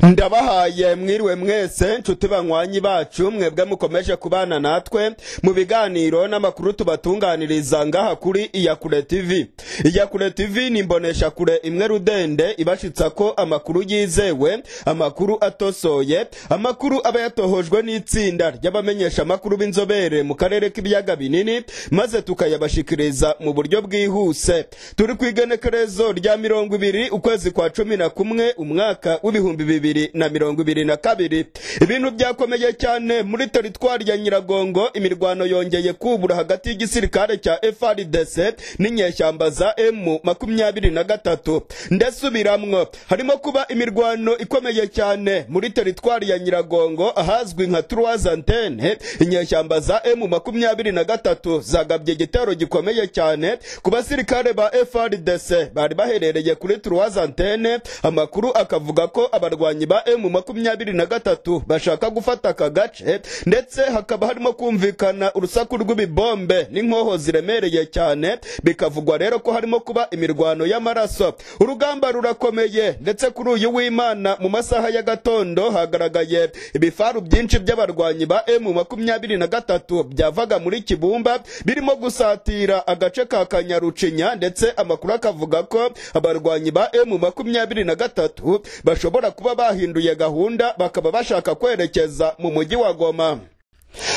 ndabahaye mwiriwe mwese nshuti banywanyi bacu mwebwe mukomeje kubana natwe mu biganiro n'amakuru tubatunganiriza ngaha kuri iyakure tv iyakure tv ni imbonesha kure imwe rudende ibashitsa ko amakuru yizewe amakuru atosoye amakuru aba yatohojwe n'itsinda ry'abamenyesha amakuru b'inzobere mu karere k'ibiyaga binini maze tukayabashikiriza mu buryo bwihuse turi ku igenekerezo rya mirongo ibiri ukwezi kwa cumi na kumwe umwaka w'ibihumbi bibiri na mirongo ibiri na kabiri ibintu byakomeye cyane muri teritwari ya nyiragongo imirwano yongeye kubura hagati y'igisirikare cya frdc n'inyeshyamba za m makumyabiri na gatatu ndasubiramwo harimo kuba imirwano ikomeye cyane muri teritwari ya nyiragongo ahazwi nka truazantene inyeshyamba za m makumyabiri na gatatu zagabye igitero gikomeye cyane ku basirikare ba frdc bari baherereye kuri truazantene amakuru akavuga ko abarwanyi ba M makumyabiri na gatatu bashaka gufata aka gace ndetse hakaba harimo kumvikana urusaku rw'ibibombe n'inkoho ziremereye cyane bikavugwa rero ko harimo kuba imirwano y'amaraso urugamba rurakomeye ndetse kuri uyu w'imana mu masaha ya gatondo hagaragaye ibifaru byinshi by'abarwanyi ba M makumyabiri na gatatu byavaga muri Kibumba birimo gusatira agace ka Kanyarucinya ndetse amakuru akavuga ko abarwanyi ba M makumyabiri na gatatu bashobora kuba bahinduye gahunda bakaba bashaka kwerekeza mu mujyi wa Goma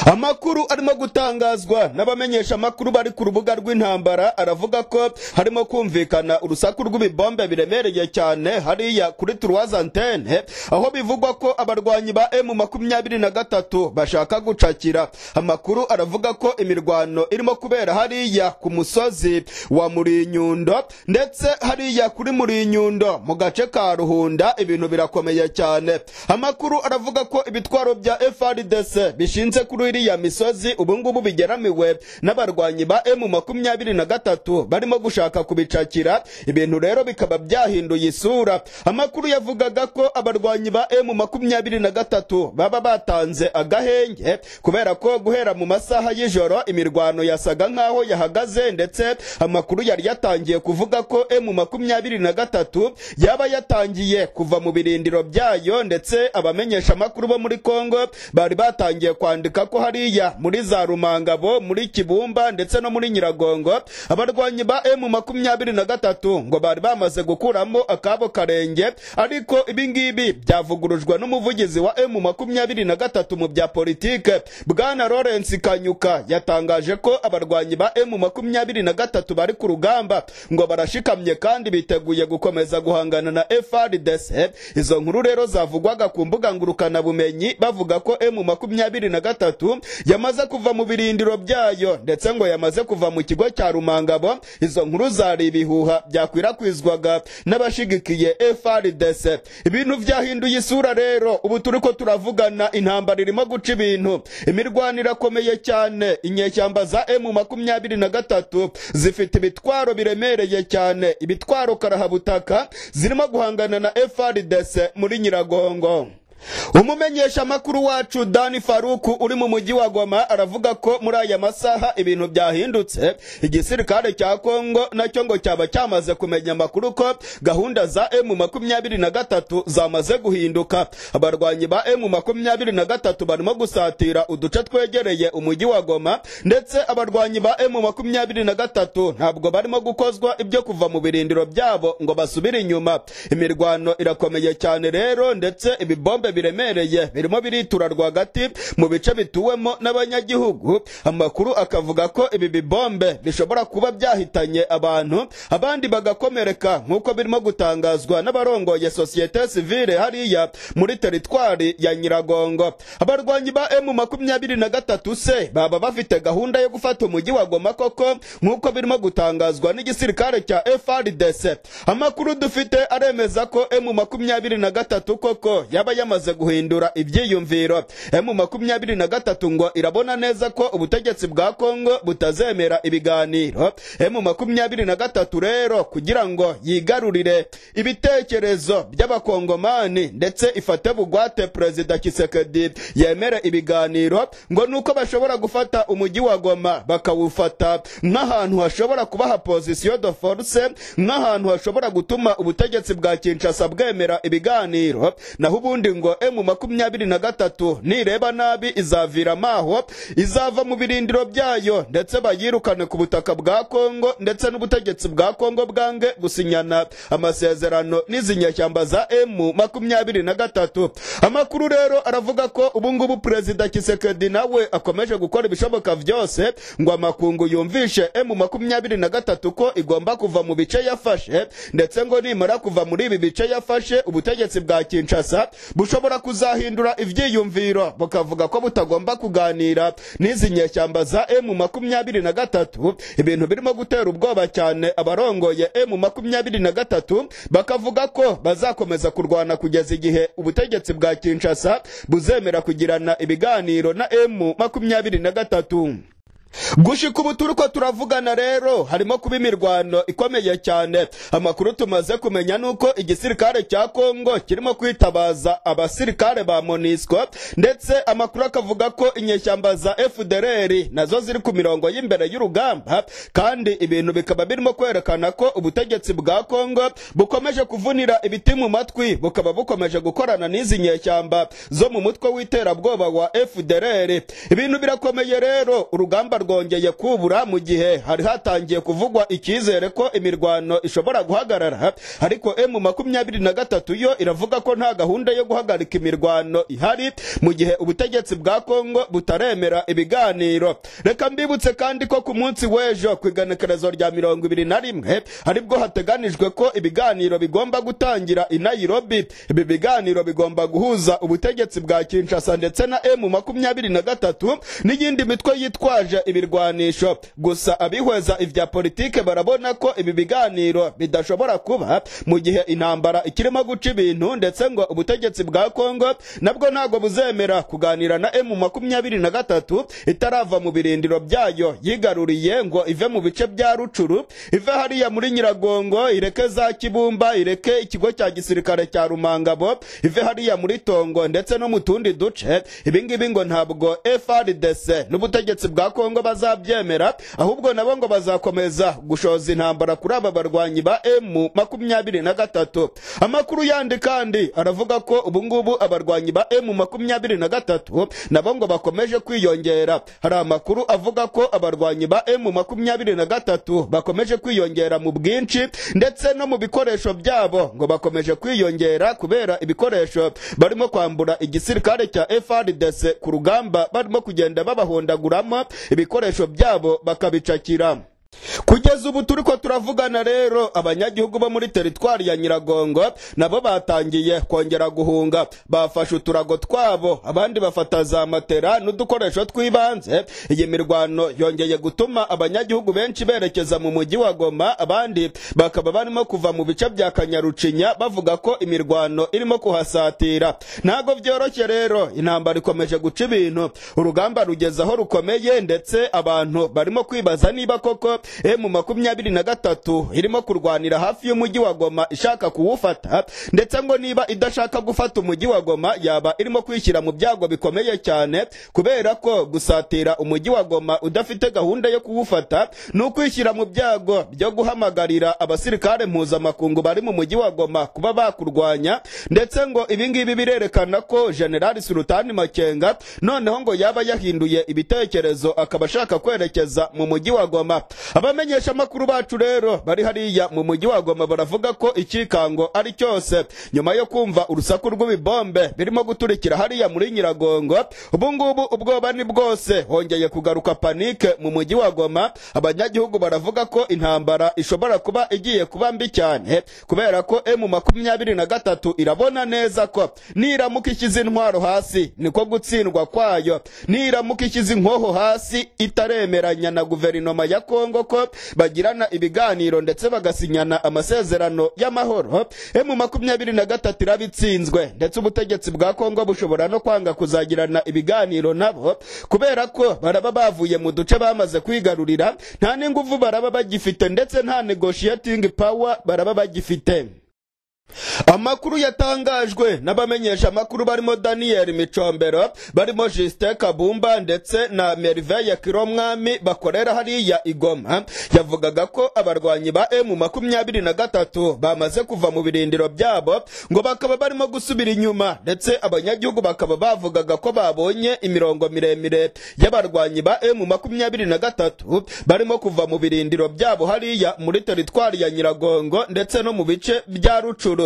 amakuru arimo gutangazwa n'abamenyesha amakuru bari ku rubuga rw'intambara aravuga ko harimo kumvikana urusaku rw'ibibombe biremereye cyane hariya kuri turuwazantene aho bivugwa ko abarwanyi ba m makumyabiri na gatatu bashaka gucakira amakuru aravuga ko imirwano irimo kubera hariya ku musozi wa murinyundo ndetse hariya kuri murinyundo mu gace ka ruhunda ibintu birakomeye cyane amakuru aravuga ko ibitwaro bya frdc bishinze kuri iriya misozi ubungubu bigeramiwe n'abarwanyi ba emu makumyabiri na gatatu barimo gushaka kubicakira ibintu rero bikaba byahinduye isura amakuru yavugaga ko abarwanyi ba emu makumyabiri na gatatu baba batanze agahenge kubera ko guhera mu masaha y'ijoro imirwano yasaga nk'aho yahagaze ndetse amakuru yari yatangiye kuvuga ko emu makumyabiri na gatatu yaba yatangiye kuva mu birindiro byayo ndetse abamenyesha amakuru bo muri kongo bari batangiye kwandika kwandika ko hariya muri za rumangabo muri kibumba ndetse no muri nyiragongo abarwanyi ba emu makumyabiri na gatatu ngo bari bamaze gukuramo akabo karenge ariko ibingibi byavugurujwe n'umuvugizi wa emu makumyabiri na gatatu mu bya politike bwana lawrence kanyuka yatangaje ko abarwanyi ba emu makumyabiri na gatatu bari ku rugamba ngo barashikamye kandi biteguye gukomeza guhangana na frdc izo nkuru rero zavugwaga ku mbuga ngurukanabumenyi bavuga ko emu makumyabiri na gatatu gatatu yamaze kuva mu birindiro byayo ndetse ngo yamaze kuva mu kigo cya rumangabo izo nkuru zari ibihuha byakwirakwizwaga n'abashigikiye frdc ibintu byahinduye isura rero ubu turi ko turavugana intambara irimo guca ibintu imirwano irakomeye cyane inyeshyamba za emu makumyabiri na gatatu zifite ibitwaro biremereye cyane ibitwaro karahabutaka zirimo guhangana na frdc muri nyiragongo umumenyesha amakuru wacu dani faruku uri mu mujyi wa goma aravuga ko muri aya masaha ibintu byahindutse igisirikare cya kongo nacyo ngo cyaba cyamaze kumenya amakuru ko gahunda za emu makumyabiri na gatatu zamaze guhinduka abarwanyi ba emu makumyabiri na gatatu barimo gusatira uduce twegereye umujyi wa goma ndetse abarwanyi ba emu makumyabiri na gatatu ntabwo barimo gukozwa ibyo kuva mu birindiro byabo ngo basubire inyuma imirwano irakomeye cyane rero ndetse ibibombe biremereye birimo biritura rwagati mu bice bituwemo n'abanyagihugu amakuru akavuga ko ibi bibombe bishobora kuba byahitanye abantu abandi bagakomereka nk'uko birimo gutangazwa n'abarongoye sosiyete sivile hariya muri teritwari ya nyiragongo abarwanyi ba emu makumyabiri na gatatu se baba bafite gahunda yo gufata umujyi wa goma koko nk'uko birimo gutangazwa n'igisirikare cya frdc amakuru dufite aremeza ko emu makumyabiri na gatatu koko yaba yamaze imaze guhindura ibyiyumviro emu makumyabiri na gatatu ngo irabona neza ko ubutegetsi bwa kongo butazemera ibiganiro emu makumyabiri na gatatu rero kugira ngo yigarurire ibitekerezo by'abakongomani ndetse ifate bugwate perezida kisekedi yemere ibiganiro ngo nuko bashobora gufata umujyi wa goma bakawufata nk'ahantu hashobora kubaha position de force nk'ahantu hashobora gutuma ubutegetsi bwa kinshasa bwemera ibiganiro naho ubundi ngo emu makumyabiri na gatatu nireba nabi izaviramo aho izava mu birindiro byayo ndetse bayirukane ku butaka bwa kongo ndetse n'ubutegetsi bwa kongo bwange gusinyana amasezerano n'izi nyashyamba za emu makumyabiri na gatatu amakuru rero aravuga ko ubungubu perezida kisekedi nawe akomeje gukora ibishoboka byose ngo amakungu yumvishe emu makumyabiri na gatatu ko igomba kuva mu bice yafashe ndetse ngo nimara kuva muri ibi bice yafashe ubutegetsi bwa kinshasa bushobora kuzahindura ibyiyumviro bukavuga ko butagomba kuganira n'izi nyeshyamba za emu makumyabiri na gatatu ibintu birimo gutera ubwoba cyane abarongoye emu makumyabiri na gatatu bakavuga ko bazakomeza kurwana kugeza igihe ubutegetsi bwa kinshasa buzemera kugirana ibiganiro na emu makumyabiri na gatatu gushika ubu turiko turavugana rero harimo kuba imirwano ikomeye cyane amakuru tumaze kumenya nuko igisirikare cya kongo kirimo kwitabaza abasirikare ba monisco ndetse amakuru akavuga ko inyeshyamba za fdr nazo ziri ku mirongo y'imbere y'urugamba kandi ibintu bikaba birimo kwerekana ko ubutegetsi bwa kongo bukomeje kuvunira ibiti mu matwi bukaba bukomeje gukorana n'izi nyeshyamba zo mu mutwe w'iterabwoba wa fdr ibintu birakomeye rero urugamba rwongeye kubura mu gihe hari hatangiye kuvugwa icyizere ko imirwano ishobora guhagarara ariko emu makumyabiri na gatatu yo iravuga ko nta gahunda yo guhagarika imirwano ihari mu gihe ubutegetsi bwa kongo butaremera ibiganiro reka mbibutse kandi ko ku munsi w'ejo ku iganekerezo rya mirongo ibiri na rimwe aribwo hateganijwe ko ibiganiro bigomba gutangira i nairobi ibi biganiro bigomba guhuza ubutegetsi bwa kinshasa ndetse na emu makumyabiri na gatatu n'iyindi mitwe yitwaje ibirwanisho gusa abihweza ibya politike barabona ko ibi biganiro bidashobora kuba mu gihe intambara ikirimo guca ibintu ndetse ngo ubutegetsi bwa kongo nabwo ntabwo buzemera kuganira na emu makumyabiri na gatatu itarava mu birindiro byayo yigaruriye ngo ive mu bice bya rucuru ive hariya muri nyiragongo ireke za kibumba ireke ikigo cya gisirikare cya rumangabo ive hariya muri tongo ndetse no mu tundi duce ibingibi ngo ntabwo frdc n'ubutegetsi bwa kongo ngo bazabyemera ahubwo nabo ngo bazakomeza gushoza intambara kuri aba barwanyi ba emu makumyabiri na gatatu amakuru yandi kandi aravuga ko ubungubu abarwanyi ba emu makumyabiri na gatatu nabo ngo bakomeje kwiyongera hari amakuru avuga ko abarwanyi ba emu makumyabiri na gatatu bakomeje kwiyongera mu bwinshi ndetse no mu bikoresho byabo ngo bakomeje kwiyongera kubera ibikoresho barimo kwambura igisirikare cya frdc ku rugamba barimo kugenda babahondaguramo ibikoresho byabo bakabicakira kugeza ubu turi ko turavugana rero abanyagihugu bo muri teritwari ya nyiragongo nabo batangiye kongera guhunga bafashe uturago twabo abandi bafata za matera n'udukoresho tw'ibanze iyi mirwano yongeye gutuma abanyagihugu benshi berekeza mu mujyi wa goma abandi bakaba barimo kuva mu bice bya kanyarucinya bavuga ko imirwano irimo kuhasatira ntabwo byoroshye rero intambara ikomeje guca ibintu urugamba rugeze aho rukomeye ndetse abantu barimo kwibaza niba koko emu makumyabiri na gatatu irimo kurwanira hafi y'umujyi wa goma ishaka kuwufata ndetse ngo niba idashaka gufata umujyi wa goma yaba irimo kwishyira mu byago bikomeye cyane kubera ko gusatira umujyi wa goma udafite gahunda yo kuwufata ni ukwishyira mu byago byo guhamagarira abasirikare mpuzamakungu bari mu mujyi wa goma kuba bakurwanya ndetse ngo ibingibi birerekana ko generali sultani makenga noneho ngo yaba yahinduye ibitekerezo akaba ashaka kwerekeza mu mujyi wa goma abamenyesha amakuru bacu rero bari hariya mu mujyi wa goma baravuga ko ikikango ari cyose nyuma yo kumva urusaku rw'ibibombe birimo guturikira hariya muri nyiragongo ubungubu ubwoba ni bwose hongeye kugaruka panike mu mujyi wa goma abanyagihugu baravuga ko intambara ishobora kuba igiye kuba mbi cyane kubera ko emu makumyabiri na gatatu irabona neza ko niramuka ishyize intwaro hasi niko gutsindwa kwayo niramuka ishyize inkoho hasi itaremeranya na guverinoma ya kongo y'isoko bagirana ibiganiro ndetse bagasinyana amasezerano y'amahoro emu makumyabiri na gatatu irabitsinzwe ndetse ubutegetsi bwa kongo bushobora no kwanga kuzagirana ibiganiro nabo kubera ko baraba bavuye mu duce bamaze kwigarurira nta n'ingufu baraba bagifite ndetse nta negotiating power baraba bagifite amakuru yatangajwe n'abamenyesha amakuru barimo daniel micombero barimo justin kabumba ndetse na merveille kiromwami bakorera hariya igoma yavugaga ko abarwanyi ba emu makumyabiri na gatatu bamaze kuva mu birindiro byabo ngo bakaba barimo gusubira inyuma ndetse abanyagihugu bakaba bavugaga ko babonye imirongo miremire y'abarwanyi ba emu makumyabiri na gatatu barimo kuva mu birindiro byabo hariya muri teritwari ya nyiragongo ndetse no mu bice bya rucuru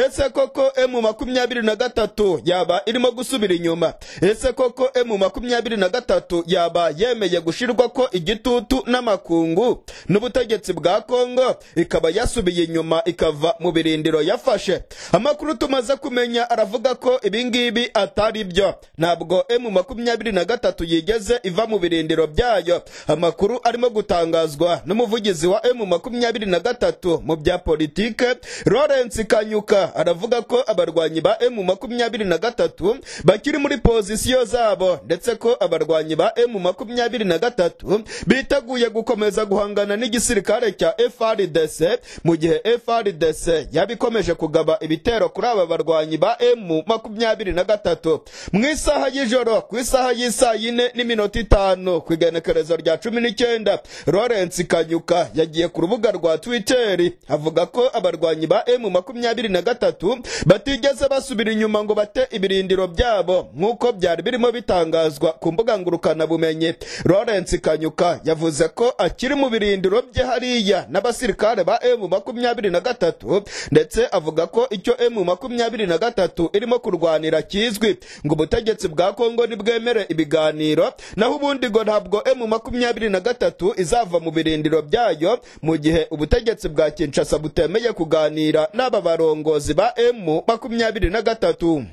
ese koko emu makumyabiri na gatatu yaba irimo gusubira inyuma ese koko emu makumyabiri na gatatu yaba yemeye gushirwa ko igitutu n'amakungu n'ubutegetsi bwa kongo ikaba yasubiye inyuma ikava mu birindiro yafashe amakuru tumaze kumenya aravuga ko ibingibi atari byo ntabwo emu makumyabiri na gatatu yigeze iva mu birindiro byayo amakuru arimo gutangazwa n'umuvugizi wa emu makumyabiri na gatatu mu bya politike lawrence kanyuza Kanyuka aravuga ko abarwanyi ba M makumyabiri na gatatu bakiri muri pozisiyo zabo ndetse ko abarwanyi ba M makumyabiri na gatatu biteguye gukomeza guhangana n'igisirikare cya FRDC mu gihe FRDC yabikomeje kugaba ibitero kuri aba barwanyi ba M makumyabiri na gatatu mu isaha y'ijoro ku isaha y'isaa yine n'iminota itanu ku igenekerezo rya cumi n'icyenda Lawrence Kanyuka yagiye ku rubuga rwa Twitter avuga ko abarwanyi ba M makumyabiri makumyabiri na gatatu batigeze basubira inyuma ngo bate ibirindiro byabo nk'uko byari birimo bitangazwa ku mbuga ngurukanabumenyi lawrence kanyuka yavuze ko akiri mu birindiro bye hariya n'abasirikare ba emu makumyabiri na gatatu ndetse avuga ko icyo emu makumyabiri na gatatu irimo kurwanira kizwi ngo ubutegetsi bwa kongo ntibwemere ibiganiro naho ubundi ngo ntabwo emu makumyabiri na gatatu izava mu birindiro byayo mu gihe ubutegetsi bwa kinshasa butemeye kuganira n'aba barongozi abarongozi ba emu makumyabiri na gatatu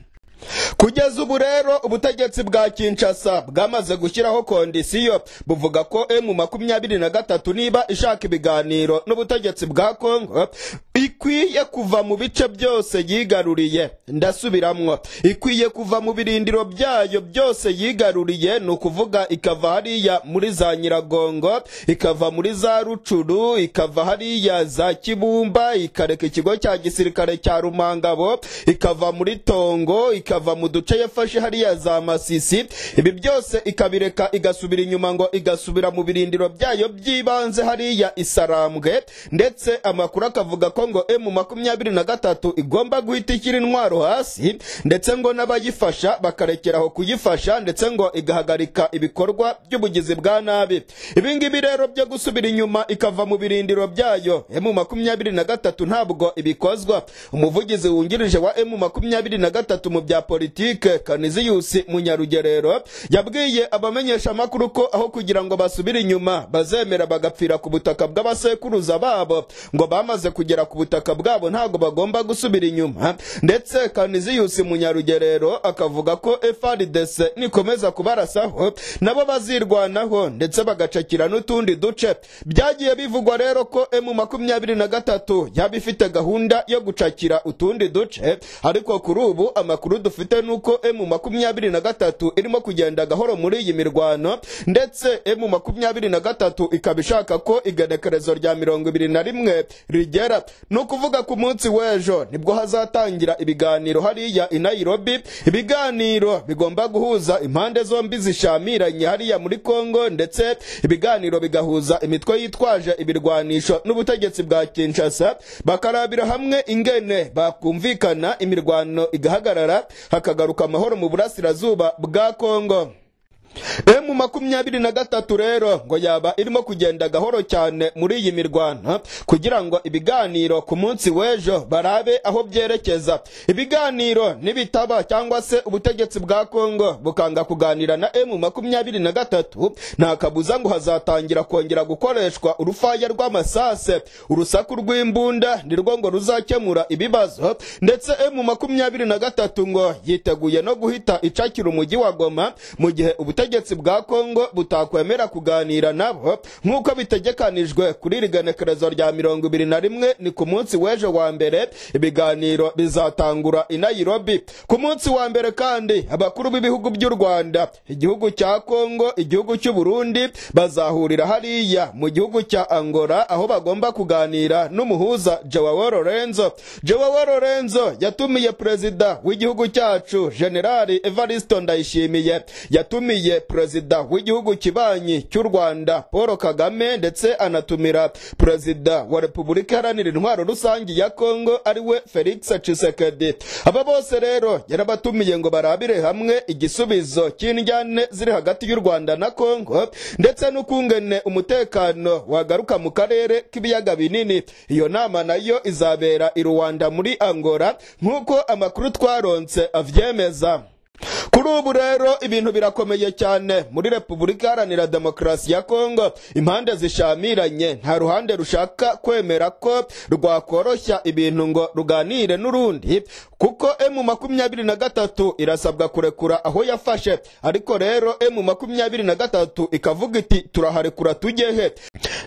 kugeza ubu rero ubutegetsi bwa kinshasa bwamaze gushyiraho kondisiyo buvuga ko emu makumyabiri na gatatu niba ishaka ibiganiro n'ubutegetsi bwa kongo ikwiye kuva mu bice byose yigaruriye ndasubiramwo ikwiye kuva mu birindiro byayo byose yigaruriye ni ukuvuga ikava hariya muri za nyiragongo ikava muri za rucuru ikava hariya za kibumba ikareka ikigo cya gisirikare cya rumangabo ikava muri tongo ikava mu duce yafashe hariya za masisi ibi byose ikabireka igasubira inyuma ngo igasubira mu birindiro byayo by'ibanze hariya isarambwe ndetse amakuru akavuga ko ngo emu makumyabiri na gatatu igomba guhita ikiri intwaro hasi ndetse ngo n'abayifasha bakarekeraho kuyifasha ndetse ngo igahagarika ibikorwa by'ubugizi bwa nabi ibingibi rero byo gusubira inyuma ikava mu birindiro byayo emu makumyabiri na gatatu ntabwo ibikozwa umuvugizi wungirije wa emu makumyabiri na gatatu mu bya politike kaniziyusi munyarugerero yabwiye abamenyesha amakuru ko aho kugira ngo basubire inyuma bazemera bagapfira ku butaka bw'abasekuruza babo ngo bamaze kugera ku butaka bwabo ntabwo bagomba gusubira inyuma ndetse kaniziyusi munyarugerero akavuga ko frdc nikomeza kubarasaho nabo bazirwanaho ndetse bagacakira n'utundi duce byagiye bivugwa rero ko emu makumyabiri na gatatu yaba ifite gahunda yo gucakira utundi duce ariko kuri ubu amakuru dufite nuko emu makumyabiri na gatatu irimo kugenda gahoro muri iyi mirwano ndetse emu makumyabiri na gatatu ikaba ishaka ko igenekerezo rya mirongo ibiri na rimwe rigera ni ukuvuga ku munsi w'ejo nibwo hazatangira ibiganiro hariya i nairobi ibiganiro bigomba guhuza impande zombi zishamiranye hariya muri kongo ndetse ibiganiro bigahuza imitwe yitwaje ibirwanisho n'ubutegetsi bwa kinshasa bakarabira hamwe ingene bakumvikana imirwano igahagarara hakagaruka amahoro mu burasirazuba bwa kongo emu makumyabiri na gatatu rero ngo yaba irimo kugenda gahoro cyane muri iyi mirwano kugira ngo ibiganiro ku munsi w'ejo barabe aho byerekeza ibiganiro nibitaba cyangwa se ubutegetsi bwa kongo bukanga kuganira na emu makumyabiri na gatatu nta kabuza ngo hazatangira kongera gukoreshwa urufaya rw'amasase urusaku rw'imbunda nirwo ngo ruzakemura ibibazo ndetse emu makumyabiri na gatatu ngo yiteguye no guhita icakira umujyi wa goma mu gihe ubutegetsi ubutegetsi bwa kongo butakwemera kuganira nabo nk'uko bitegekanijwe kuri iri genekerezo rya mirongo ibiri na rimwe ni ku munsi w'ejo wa mbere ibiganiro bizatangura i nairobi ku munsi wa mbere kandi abakuru b'ibihugu by'u rwanda igihugu cya kongo igihugu cy'u burundi bazahurira hariya mu gihugu cya angola aho bagomba kuganira n'umuhuza joao lorenzo joao lorenzo yatumiye perezida w'igihugu cyacu generali evaristo ndayishimiye yatumiye perezida w'igihugu kibanyi cy'u rwanda paul kagame ndetse anatumira perezida wa repubulika iharanira intwaro rusange ya kongo ariwe felix cisekedi aba bose rero yarabatumiye ngo barabire hamwe igisubizo cy'indyane ziri hagati y'u rwanda na kongo ndetse n'ukungene umutekano wagaruka mu karere k'ibiyaga binini iyo nama nayo izabera i rwanda muri angola nk'uko amakuru twaronse avyemeza kuri ubu rero ibintu birakomeye cyane muri repubulika iharanira demokarasi ya kongo impande zishamiranye nta ruhande rushaka kwemera ko rwakoroshya ibintu ngo ruganire n'urundi kuko emu makumyabiri na gatatu irasabwa kurekura aho yafashe ariko rero emu makumyabiri na gatatu ikavuga iti turaharekura tugehe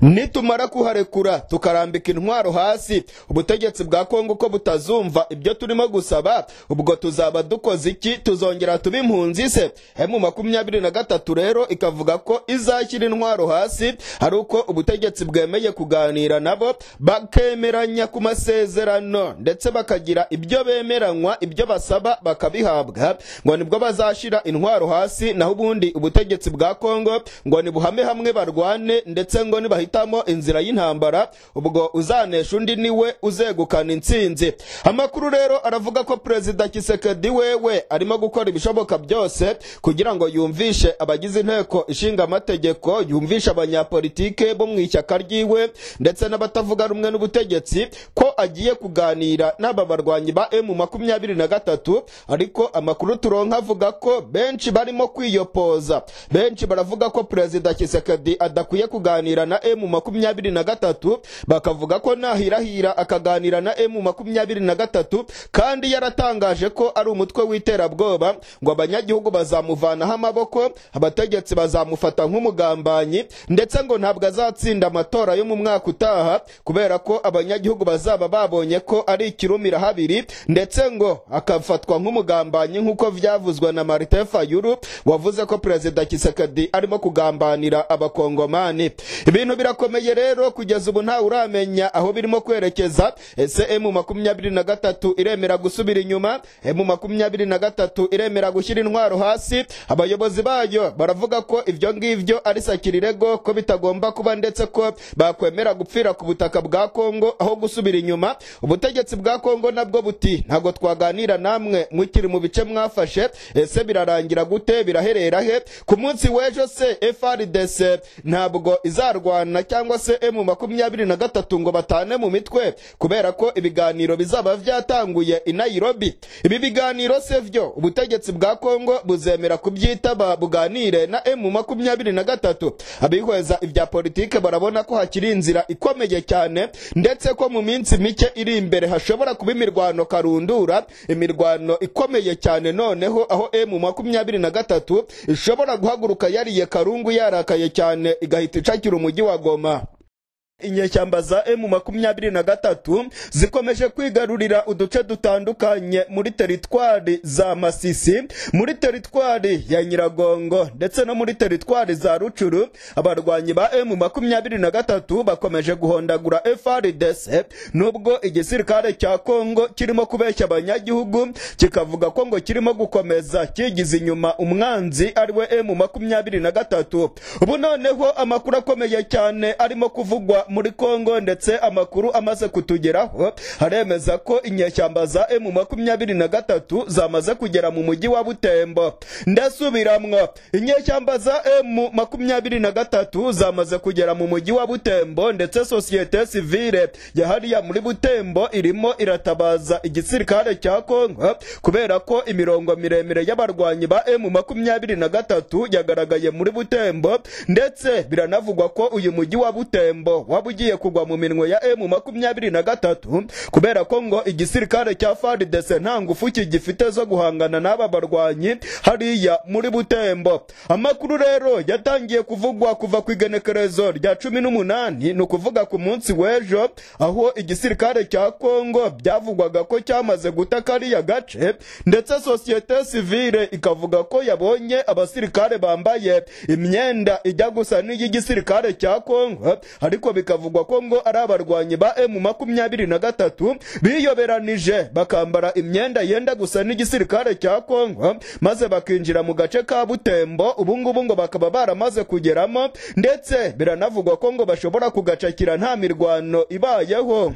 nitumara kuharekura tukarambika intwaro hasi ubutegetsi bwa kongo uko butazumva ibyo turimo gusaba ubwo tuzaba dukoze iki tuzongera tube impunzi se emu makumyabiri na gatatu rero ikavuga ko izashyira intwaro hasi ari uko ubutegetsi bwemeye kuganira nabo bakemeranya ku masezerano ndetse bakagira ibyo bemeranywa ibyo basaba bakabihabwa ngo nibwo bazashyira intwaro hasi naho ubundi ubutegetsi bwa kongo ngo nibuhame hamwe barwane ndetse ngo nibahitamo inzira y'intambara ubwo uzanesha undi niwe uzegukana intsinzi amakuru rero aravuga ko perezida kisekedi wewe arimo gukora ibishoboka byose kugira ngo yumvishe abagize inteko ishinga amategeko yumvishe abanyapolitike bo mu ishyaka ryiwe ndetse n'abatavuga rumwe n'ubutegetsi ko agiye kuganira n'aba barwanyi ba emu makumyabiri na gatatu ariko amakuru turonka avuga ko benshi barimo kwiyopoza benshi baravuga ko perezida kisekedi adakwiye kuganira na emu makumyabiri na gatatu bakavuga ko nahirahira akaganira na emu makumyabiri na gatatu kandi yaratangaje ko ari umutwe w'iterabwoba ngo abanyagihugu bazamuvanaho amaboko abategetsi bazamufata nk'umugambanyi ndetse ngo ntabwo azatsinda amatora yo mu mwaka utaha kubera ko abanyagihugu bazaba babonye ko ari ikirumira habiri ndetse ngo akafatwa nk'umugambanyi nk'uko byavuzwe na marite fayuru wavuze ko perezida kisekedi arimo kugambanira abakongomani ibintu birakomeye rero kugeza ubu ntawe uramenya aho birimo kwerekeza ese emu makumyabiri na gatatu iremera gusubira inyuma emu makumyabiri na gatatu iremera gushyira intwaro hasi abayobozi bayo baravuga ko ibyo ngibyo ari sakirirego ko bitagomba kuba ndetse ko bakwemera gupfira ku butaka bwa kongo aho gusubira inyuma ubutegetsi bwa kongo nabwo buti ntabwo twaganira namwe mukiri mu bice mwafashe ese birarangira gute biraherera he ku munsi w'ejo se frdc ntabwo izarwana cyangwa se emu makumyabiri na gatatu ngo batane mu mitwe kubera ko ibiganiro bizaba byatanguye i nairobi ibi biganiro se vyo ubutegetsi bwa kongo buzemera kubyitaba buganire na emu makumyabiri na gatatu abihweza ibya politike barabona ko hakiri inzira ikomeye cyane ndetse ko mu minsi mike iri imbere hashobora kuba imirwano karundura imirwano ikomeye cyane noneho aho emu makumyabiri na gatatu ishobora guhaguruka yariye karungu yarakaye cyane igahita icakira umujyi wa goma inyeshyamba za emu makumyabiri na gatatu zikomeje kwigarurira uduce dutandukanye muri teritwari za masisi muri teritwari ya nyiragongo ndetse no muri teritwari za rucuru abarwanyi ba emu makumyabiri na gatatu bakomeje guhondagura frdc nubwo igisirikare cya kongo kirimo kubeshya abanyagihugu kikavuga ko ngo kirimo gukomeza kigize inyuma umwanzi ariwe emu makumyabiri na gatatu ubu noneho amakuru akomeye cyane arimo kuvugwa muri Kongo ndetse amakuru amaze kutugeraho haremeza ko inyeshyamba za emu makumyabiri na gatatu zamaze kugera mu mujyi wa Butembo. Ndasubiramwo, inyeshyamba za emu makumyabiri na gatatu zamaze kugera mu mujyi wa Butembo ndetse sosiyete sivile yahariya muri Butembo irimo iratabaza igisirikare cya Kongo kubera ko imirongo miremire y'abarwanyi ba emu makumyabiri na gatatu yagaragaye muri Butembo ndetse biranavugwa ko uyu mujyi wa Butembo waba ugiye kugwa mu minwe ya emu makumyabiri na gatatu kubera ko ngo igisirikare cya faridese nta ngufu kigifite zo guhangana n'aba barwanyi hariya muri butembo amakuru rero yatangiye kuvugwa kuva ku igenekerezo rya cumi n'umunani ni ukuvuga ku munsi w'ejo aho igisirikare cya kongo byavugwaga ko cyamaze guta kariya gace ndetse sosiyete sivile ikavuga ko yabonye abasirikare bambaye imyenda ijya gusa n'iy'igisirikare cya kongo ariko bikavugwa ko ngo ari abarwanyi ba emu makumyabiri na gatatu biyoberanije bakambara imyenda yenda gusa n'igisirikare cya kongo maze bakinjira mu gace ka butembo ubu ngubu ngo bakaba baramaze kugeramo ndetse biranavugwa ko ngo bashobora kugacakira nta mirwano ibayeho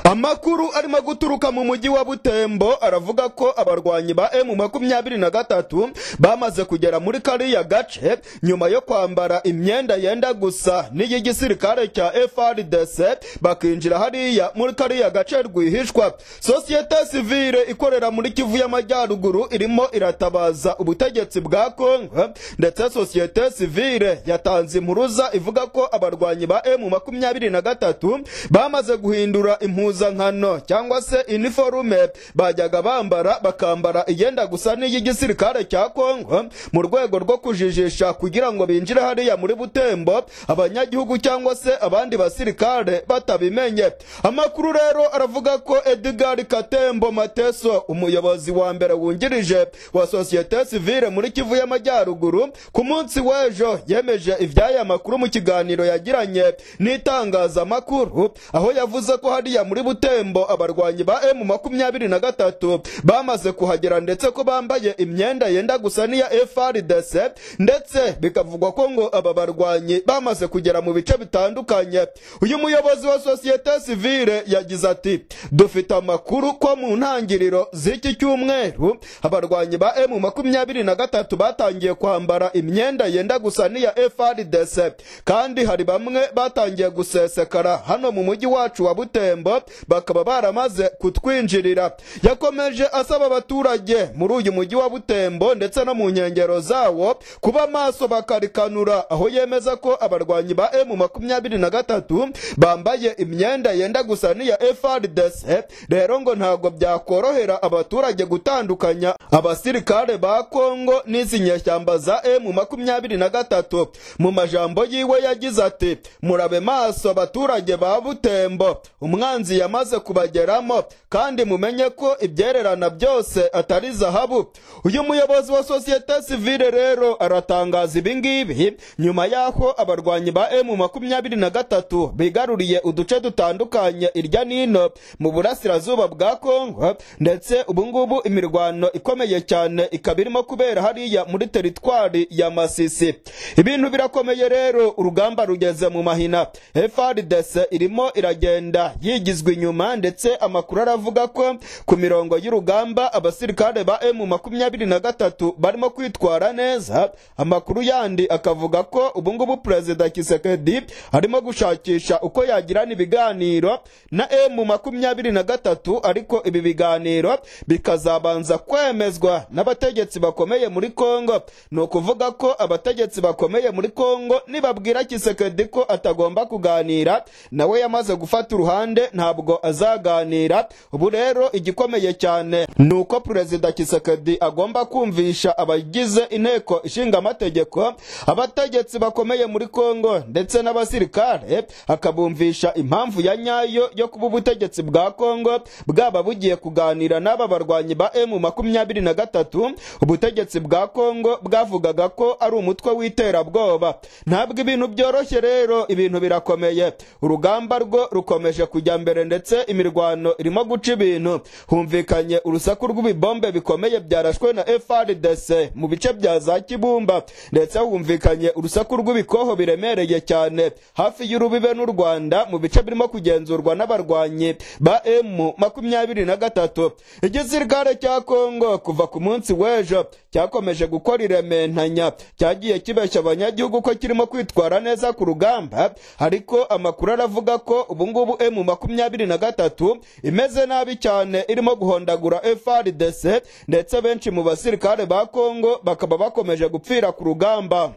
amakuru arimo guturuka mu mujyi wa butembo aravuga ko abarwanyi ba emu makumyabiri na gatatu bamaze kugera muri kariya gace nyuma yo kwambara imyenda yenda gusa n'iy'igisirikare cya frdc bakinjira hariya muri kariya gace rwihishwa sosiyete sivile ikorera muri kivu y'amajyaruguru irimo iratabaza ubutegetsi bwa kongo ndetse sosiyete sivile yatanze impuruza ivuga ko abarwanyi ba emu makumyabiri na gatatu bamaze guhindura impuzankano cyangwa se iniforume bajyaga bambara bakambara iyenda gusa n'iy'igisirikare cya kongo mu rwego rwo kujijisha kugira ngo binjire hariya muri butembo abanyagihugu cyangwa se abandi basirikare batabimenye amakuru rero aravuga ko edgar katembo mateso umuyobozi wa mbere wungirije wa sosiyete sivile muri kivu y'amajyaruguru ku munsi w'ejo yemeje iby'aya makuru mu kiganiro yagiranye n'itangazamakuru aho yavuze ko hari hariya muri butembo abarwanyi ba emu makumyabiri na gatatu bamaze kuhagera ndetse ko bambaye imyenda yenda gusa n'iya frdc ndetse bikavugwa ko ngo aba barwanyi bamaze kugera mu bice bitandukanye uyu muyobozi wa sosiyete sivile yagize ati dufite amakuru ko mu ntangiriro z'iki cyumweru abarwanyi ba emu makumyabiri na gatatu batangiye kwambara imyenda yenda gusa n'iya frdc kandi hari bamwe batangiye gusesekara hano mu mujyi wacu wa butembo irembo bakaba baramaze kutwinjirira yakomeje asaba abaturage muri uyu mujyi wa butembo ndetse no mu nkengero zawo kuba maso bakarikanura aho yemeza ko abarwanyi ba emu makumyabiri na gatatu bambaye imyenda yenda gusa n'iya frdc rero ngo ntabwo byakorohera abaturage gutandukanya abasirikare ba kongo n'izi nyeshyamba za emu makumyabiri na gatatu mu majambo yiwe yagize ati murabe maso abaturage ba butembo umwana umwanzi yamaze kubageramo kandi mumenye ko ibyererana byose atari zahabu uyu muyobozi wa sosiyete sivile rero aratangaza ibingibi nyuma y'aho abarwanyi ba emu makumyabiri na gatatu bigaruriye uduce dutandukanye irya n'ino mu burasirazuba bwa kongo ndetse ubungubu imirwano ikomeye cyane ikaba irimo kubera hariya muri teritwari ya masisi ibintu birakomeye rero urugamba rugeze mu mahina frdc irimo iragenda yigizwe inyuma ndetse amakuru aravuga ko ku mirongo y'urugamba abasirikare ba emu makumyabiri na gatatu barimo kwitwara neza amakuru yandi akavuga ko ubungubu perezida kisekedi arimo gushakisha uko yagirana ibiganiro na emu makumyabiri na gatatu ariko ibi biganiro bikazabanza kwemezwa n'abategetsi bakomeye muri kongo ni ukuvuga ko abategetsi bakomeye muri kongo nibabwira kisekedi ko atagomba kuganira nawe yamaze gufata uruhande ruhande ntabwo azaganira ubu rero igikomeye cyane ni uko perezida kisekedi agomba kumvisha abagize inteko ishinga amategeko abategetsi bakomeye muri kongo ndetse n'abasirikare akabumvisha impamvu ya nyayo yo kuba ubutegetsi bwa kongo bwaba bugiye kuganira n'aba barwanyi ba emu makumyabiri na gatatu ubutegetsi bwa kongo bwavugaga ko ari umutwe w'iterabwoba ntabwo ibintu byoroshye rero ibintu birakomeye urugamba rwo rukomeje kujya kujya mbere ndetse imirwano irimo guca ibintu humvikanye urusaku rw'ibibombe bikomeye byarashwe na frdc mu bice bya za kibumba ndetse humvikanye urusaku rw'ibikoho biremereye cyane hafi y'urubibe n'u rwanda mu bice birimo kugenzurwa n'abarwanyi ba emu makumyabiri na gatatu igisirikare cya kongo kuva ku munsi w'ejo cyakomeje gukora iremantanya cyagiye kibeshya abanyagihugu ko kirimo kwitwara neza ku rugamba ariko amakuru aravuga ko ubungubu emu makumyabiri na gatatu imeze nabi cyane irimo guhondagura frdc ndetse benshi mu basirikare ba kongo bakaba bakomeje gupfira ku rugamba